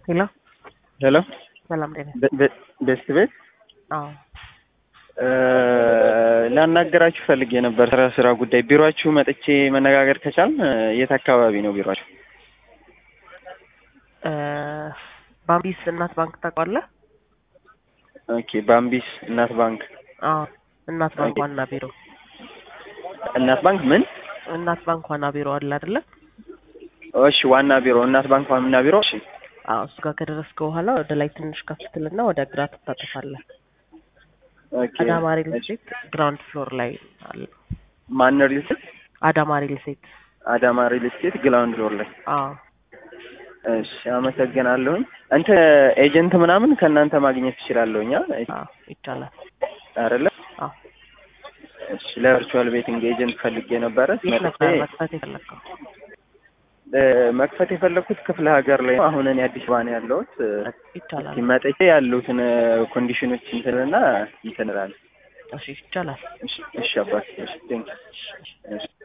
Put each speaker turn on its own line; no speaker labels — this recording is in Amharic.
ሄሎ
ሄሎ
ሰላም ጤና
ቤስት ቤት
አዎ
ላናገራችሁ ፈልጌ ነበር ስራ ስራ ጉዳይ ቢሮአችሁ መጥቼ መነጋገር ከቻል የት አካባቢ ነው ቢሮአችሁ?
ባምቢስ እናት ባንክ ታውቀዋለህ?
ኦኬ ባምቢስ እናት ባንክ
አዎ እናት ባንክ
ኦኬ።
ዋና ቢሮ
እናት ባንክ ምን?
እናት ባንክ ዋና ቢሮ አለ አይደለ?
እሺ ዋና ቢሮ እናት ባንክ ዋና ቢሮ እሺ
አዎ እሱ ጋር ከደረስክ በኋላ ወደ ላይ ትንሽ ከፍ ትልና ወደ ግራ ትታጠፋለህ።
ኦኬ
አዳማ ሪል ስቴት ግራውንድ ፍሎር ላይ አለ።
ማን ሪል ስቴት?
አዳማ ሪል ስቴት
አዳማ ሪል ስቴት ግላውንድ ፍሎር ላይ
አዎ
እሺ አመሰግናለሁኝ። እንትን ኤጀንት ምናምን ከእናንተ ማግኘት ትችላለሁኝ አ?
አዎ ይቻላል።
አይደለ?
አዎ
እሺ ለቨርቹዋል ቤቲንግ ኤጀንት ፈልጌ ነበረ
የት
መጥቼ
ነበር መክፈት የፈለግከው?
እ፣ መክፈት የፈለኩት ክፍለ ሀገር ላይ ነው። አሁን እኔ አዲስ አበባ ነው ያለሁት። እ፣
ይቻላል።
እስኪ መጥቼ ያሉትን ኮንዲሽኖች እንትንና እንትን እላለሁ።
እሺ ይቻላል።
እሺ እሺ አባት እሺ ቴንክ እሺ